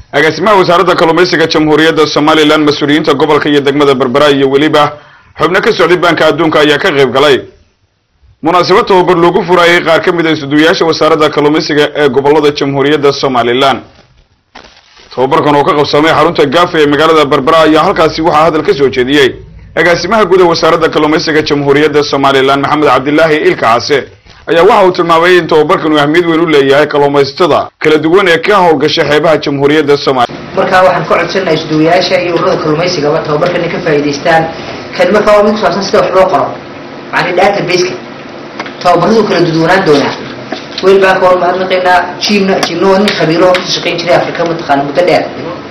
agaasimaha wasaaradda kalluumaysiga jamhuuriyadda somalilan mas-uuliyiinta gobolka iyo degmada berbera iyo weliba xubno ka socday baanka adduunka ayaa ka qayb galay munaasabad tababar loogu furayay qaar ka mid a isuduwayaasha wasaaradda kalluumaysiga ee gobolada jamhuuriyadda somalilan tababarkan oo ka qabsamay xarunta gaafa ee magaalada berbera ayaa halkaasi waxaa hadal ka soo jeediyey agaasimaha guud ee wasaaradda kalluumaysiga jamhuuriyadda somalilan maxamed cabdilaahi ilka case ayaa waxa uu tilmaamay in tababarkan uu ahmiyad weyn u leeyahay kalluumaysatada kala duwan ee ka howlgasha xeebaha jamhuuriyadda somalilan markaa waxaan ka codsanahay isduwayaasha iyo ururada kalluumaysigaba tababarkan inay ka faa'iidaystaan kan markaa waa mid ku saabsan sida wax loo qoro macni databaseka tababaradu kala duduwanaan doonaa weli baan ka hor mahadnaqaynaa jiimna jiimna waa nin khabiiro oo ka shaqayn jiray afrika mataqaana muddo dheer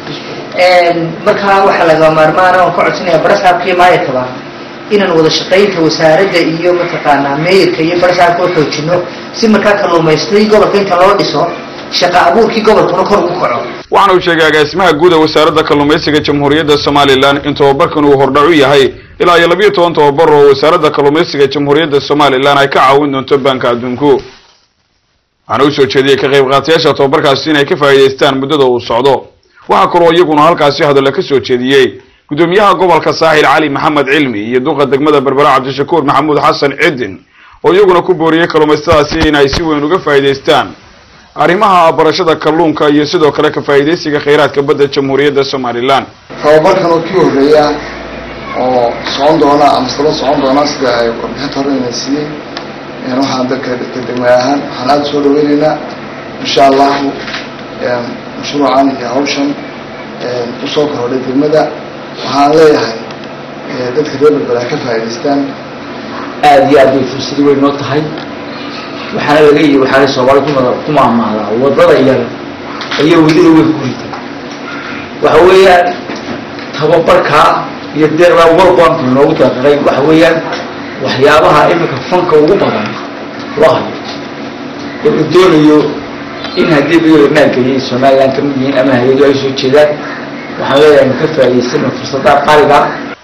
markaa waxaa laga maarmaana waan ka codsanaya barasaabka iyo maayarkaba inaan wada shaqaynta wasaaradda iyo mataqaanaa meeyarka iyo barasaabka u xoojino si markaa kalluumaystay gobolka inta loo dhiso shaqa abuurkii gobolkuna kor ugu kaco waxaana uu sheegay agaasimaha guud ee wasaaradda kalluumaysiga jamhuuriyadda somalilan in tababarkan uu hordhac u yahay ilaa iyo labiyo toban tababar oo wasaaradda kalluumaysiga jamhuuriyadda somalilan ay ka caawin doonto baanka adduunku waxaana u soo jeediyey ka qayb qaatayaasha tababarkaasi inay ka faa'iidaystaan muddada uu socdo waxaa kaloo iyaguna halkaasi hadalla ka soo jeediyey gudoomiyaha gobolka saaxil cali maxamed cilmi iyo duqa degmada berbera cabdishakuur maxamuud xasan cidin oo iyaguna ku booriyey kalluumaystadaasi inay si weyn uga faa'iidaystaan arrimaha barashada kalluunka iyo sidoo kale ka faa'iidaysiga khayraadka badda jamhuuriyadda somalilan tababarkan oo kii horreeya oo socon doona ama saba socon doona sida ay warbixinta hore ina siiyey waxaan dadka degmay ahaan waxaan aada soo dhaweyneynaa insha allahu mashruucan iyo hawshan usoo korhodhay degmada waxaan leeyahay dadka reer berbera ka faa'idaystaan aada iyo aad bay fursad weyn noo tahay waxaana laga yii waxaana soomaali kuma ku maahmaahdaa wadada yar ayaa welida way ku rita waxa weeyaan tababarkaa iyo deeqdaa walbanku inoogu deeqaray waxa weeyaan waxyaabaha iminka fanka ugu badan loo hayo oo uu doonayo in haddii biyola maalgeliyay somalilan ka mid yihiin ama hay-adu ay soo jeedaan waxaan leeyahay ka faa'idaysana fursadda qaaliga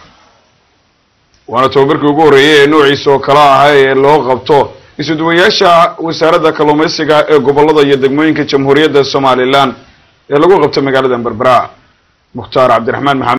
waana tababarkii ugu horreeyey ee noociisa oo kala ahaa ee loo qabto isuduwayaasha wasaaradda kalluumaysiga ee gobolada iyo degmooyinka jamhuuriyadda somalilan ee lagu qabto magaalada berbera mukhtaar cabdiraxmaan maxamed